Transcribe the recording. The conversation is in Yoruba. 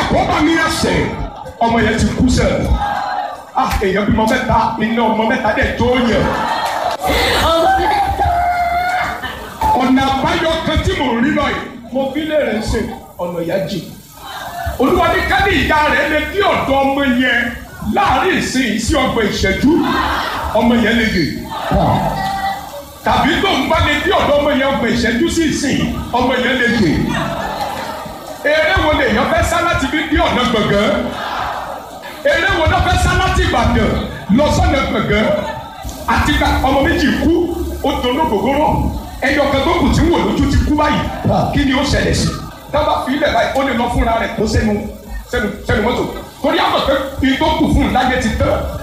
àkóbá ní ẹsẹ̀ ọmọ yẹn ti kú sẹ̀ ah èèyàn bímọ mẹ́ta iná ọmọ mẹ́ta dẹ̀ tó yẹ ọ̀nà àbáyọ kan tí mò ń rí lọ́yìn mo fi lè rẹ̀ ṣe ọ̀nà ìyá jì olúwa ní ká ní ìyá rẹ̀ lè dí ọ̀dọ̀ ọmọ yẹn láàrin ìsìn sí ọgbọ̀n ìṣẹ́jú ọmọ yẹn lè dè tàbí tó ń bá lè dí ọ̀dọ̀ ọmọ yẹn ọgbọ̀n ìṣẹ́jú sí ìsìn ọmọ yẹn lè dè eré wo lè yàn fẹ́ sá láti fi dí ọ̀nà gbọ̀ngàn eré wo ló fẹ́ sá láti Ìbàdàn lọ sọ́nà gbọ̀ngàn àti ká ọmọ méjì kú ó doló gbogbooro ẹyọ kan tó kù tí ń wò lójú ti kú báyìí kí ni ó ṣẹlẹ̀ sí dábàá fi ilẹ̀ báyìí ó lè lọ fúnra rẹ̀ kó sẹ́nu sẹ́nu sẹ́nu mọ́tò torí àwọn pé kí tó kù fún un láyé ti tán